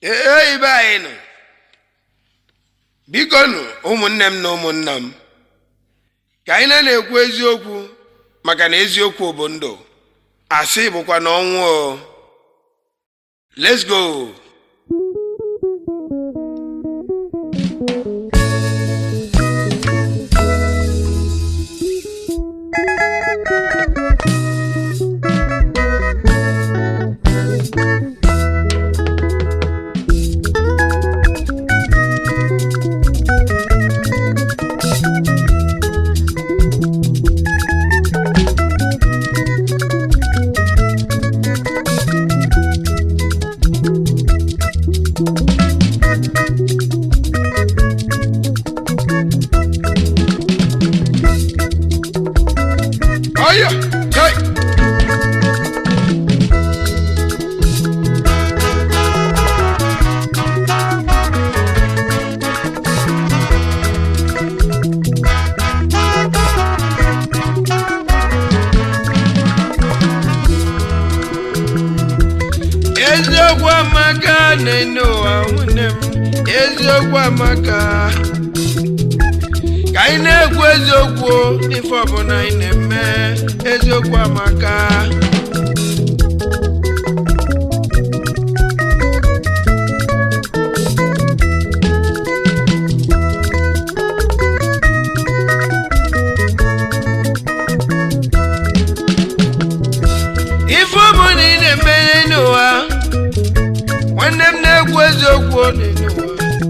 ee ibe anyị nọ biko nụ ụmụnne m na ụmụnna m ka anyị na na-ekwu eziokwu maka na eziokwu bụ ndụ asị bụkwa na ọnwụ o let's go ọya hey! eziokwu amaka na-ene ụwa nwunne m eziokwu amaka ka anyị na-ekwu eziokwu n'ife ọbụla anyị na-eme eziokwu amaka ife ọbụla ị na-eme n'ụwa nwanne m na-ekwu eziokwu n'ụwa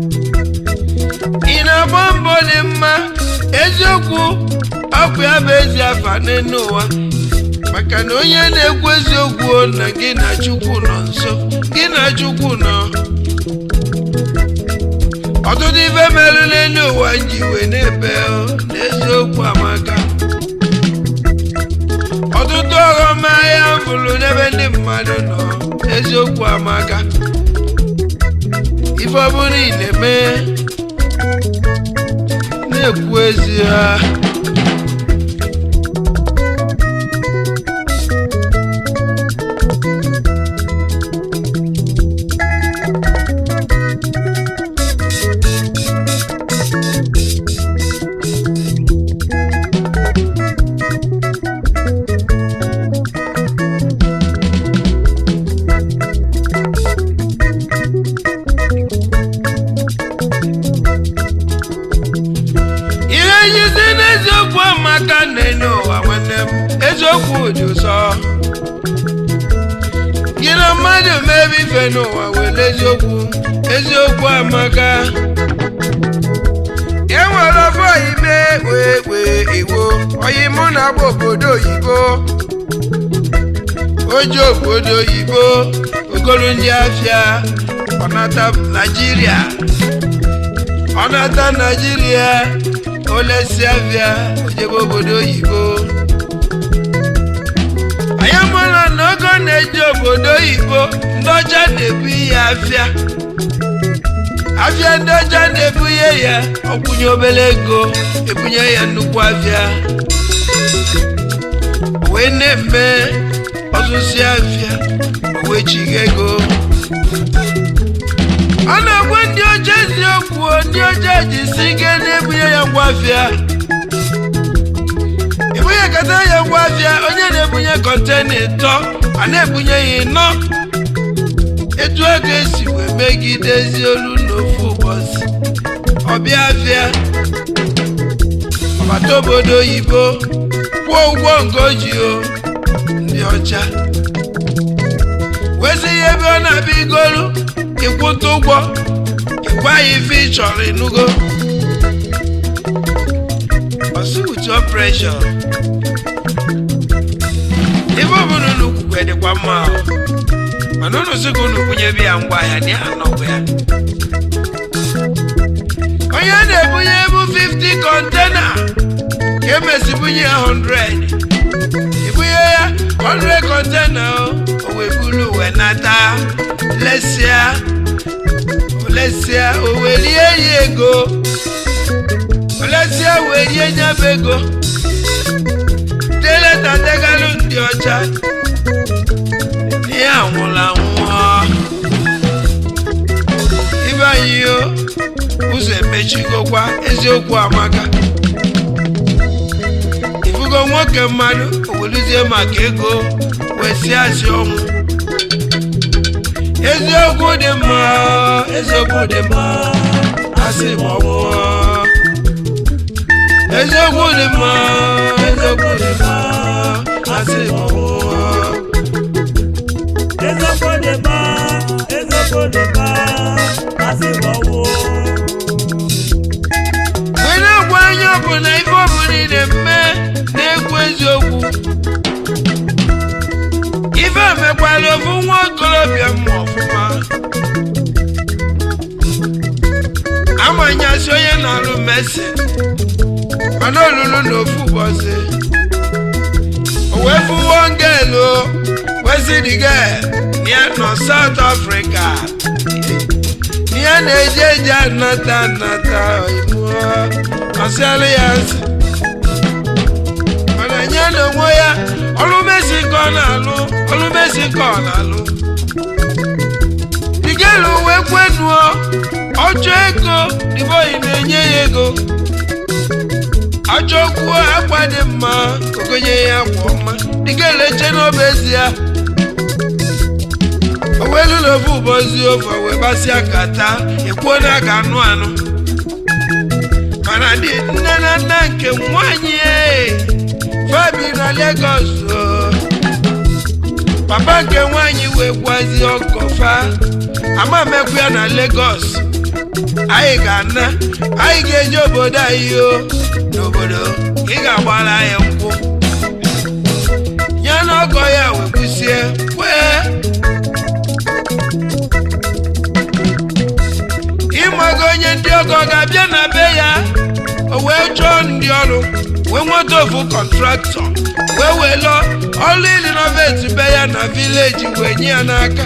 ị na-agba mbọ dị mma eziokwu ọkụ ya bụ ezi afa n'elu ụwa maka na onye na-ekwu eziokwu na gị na chukwu nọ nso gị na chukwu nọ ọtụtụ ife merụ n'elu ụwa ji wee na-ebe o, na eziokwu amaka ọtụtụ ọghọm ahịa bụrụ n'ebe ndị mmadụ nọ eziokwu amaka ife ọbụla ị na-eme na-ekwu ezi ha ihe nyizi n'eziokwu amaka na-enye ụwa nwanne m eziokwu dị ụsọ gị na mmadụ mebe ife n'ụwa were eziokwu eziokwu amaka e nwere ọfọ ime wee wee iwo oyi mụ na agba obodo oyibo oji obodo oyibo ogolo ndị afịa ọnata naijiria ọnata naijiria olesi afịa ojebe obodo oyibo anyị mụrụ na ogo na-eji obodo oyibo ndị ọcha na-ebu ihe afịa afịa ndị ọcha na-ebunye ya ọkwụnye obere ego ebunye ya nnukwu afịa wee na-eme ọzụzụ afịa o wee chiga ego ọ na-agwa ndị ọcha eziokwu ndị ọcha ji si ike na-ebunye ya ngwa afịa ebunye kata ya ngwa afịa onye na-ebunye kọntena ịtọ a na-ebunye ya ịnọ etu ego esi wee megide ezi olu n'ofu ụbọchị ọbịa afịa ọbata obodo oyibo kwụọ ụgwọ nke o ji o ndị ọcha wezi ihe ebe ọ na-abịa igolu ịkwụta ụgwọ ịgwa ya ife ị chọrọ ịnụgo ọsị with your pressure ife ọbụla unu kwukwe dịkwa mma ahụ mana unu sị ka unu bunyebe ya ngwa ahịa na ya anọkwa ya onye na-ebunye ebu 50 kọntena ka emesi bunye ya 100 ibunye ya 100 kọntena o o wee buru wee nata lesịa olesịa o welie ya ego olesịa welie nyaba ego deleta degalụ ndị ọcha ihe anwụla nwụọ ụzọ emechigokwa eziokwu amaka ifugo nwoke mmadụ owelizie maka ego wee si asị ọnwụ eziokwu dị mma eziokwu dị mma asị ma ọ nwụọ eziokwu dị mma eziokwu dị mma asị ma ọ nwụọ Eziokwu dị mma, eziokwu dị mma, asị ma ọ nwụọ. wee na-agwa anya ọbụla ife ọbụla ị na-eme na-ekwu eziokwu ife emekwala ofu nwa okorobịa mma ọfụma amanyasị onye na-alụ mesin mana olulu na ofu ụbọchị o wee fụwo ngelu wesidige ya nọ South Africa ya na-eje eje anata anata imuo ọsịalụ ya nsị mana nye na onwe ya ọrụ mesi ka ọ na-alụ ọrụ mesi ka ọ na-alụ digelu wee kwenuo ọchọ ego diboyi na-enye ya ego achọkwuo akwa dị mma ogonye ya akwa ọma digelu eche n'obe ezi ya owelu na ofu ụbọchị ofe wee gbasịa kata ekwuo na a ga-anụ anụ mana dị nne na nna nke nwanyị e, fabi na Lagos o. papa nke nwanyị wee gwazi ọgọfa ama mekwu ya na Lagos anyị ga-ana anyị ga-eje obodo anyị o n'obodo ị ga-agbara ya nkwụ ya na ọgọ ya wee kwụsie kwee ịmago onye ndị ọgọ ga-abịa na be ya o wee chọọ ndị ọrụ wee nweta ofu kọntraktọ wee welo ọrụ ilinovet be ya na vileji wee nye ya n'aka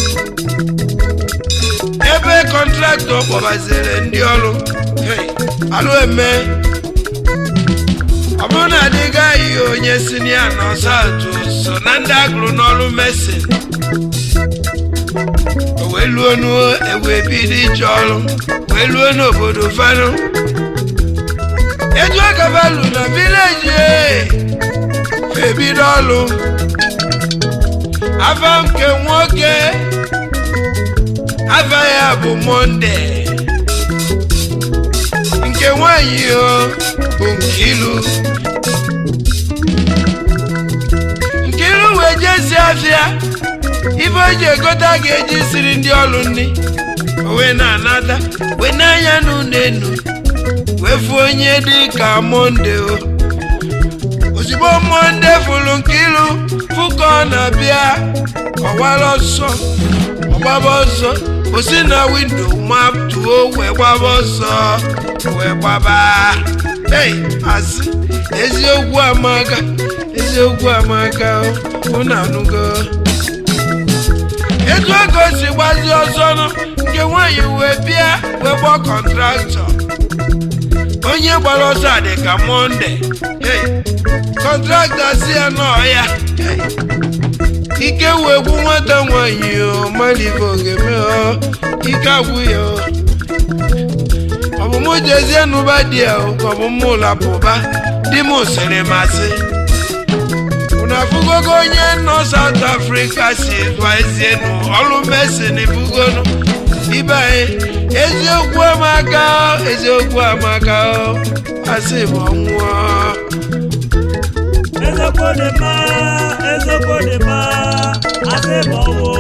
ebe kọntraktọ kpọbaziri ndị ọrụ hey, alụ eme ọ bụrụ na adịghị anyị onye sinia na ọsatụ so na ndị agụrụ n'ọrụ mesin o wee luo nuo ewee bido ije ọrụ wee luo n'obodo fanụ eju agabalu na vileji ebido ọrụ afa nke nwoke afa ya bụ monde nke nwanyị o bụ nkilu nkilu wee jezi afịa ife o ji egota ga-eji siri ndị ọrụ nri o wee na-anata wee n'anya n'ụlọ enu wee fụ onye dị ka monde o ozugbo monde fụrụ nkilu fụ ka ọ na-abịa ọwara ọsọ ọgbaba ọsọ o si na windo mapụtuo wee gbaba ọsọ wee gbaba ei asị eziokwu amaka eziokwu amaka unu anụgo etu ego si gbazi ọsọ nụ nke nwaanyị wee bịa wee gbaa kọntraktọ onye gbara ọsọ a dị ka monde hey, kọntraktọ si ya n'ọhịa hey. ike wee gwu nwata nwaanyị o malive ogeme o ike agwụ ya o ọ bụ mụ jezie n'ụba di ya o ka ọ bụ mụ lapụba di m sịrị masị unu afụgogo onye nọ South Africa si gwazie nụ ọrụ mesin bugonu ibe anyị eziokwu amaka o, eziokwu amaka o asị m ọnwụọ Eziokwu dị mma, eziokwu dị mma, asị ma ọ nwụọ.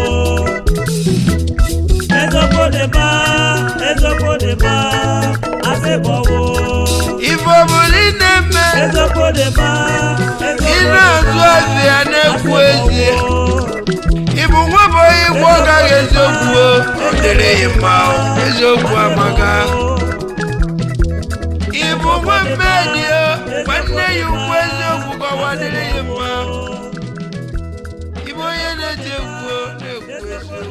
Eziokwu dị mma, eziokwu dị mma, asị ma ọ nwụọ. ife ọbụla ị na-eme Eziokwu dị mma, ị na-azụ azụ ya na-ekwu ezie ịbụ nwa bụ onye igwe ọ gaghị eziokwu o ọ dịrị ya mma o eziokwu amaka ịbụ nwa mmedi o nwanne ya ukwu eziokwu ka ọwa dịrị ya mma ịbụ onye na-eti egwu o na-ekwu eziokwu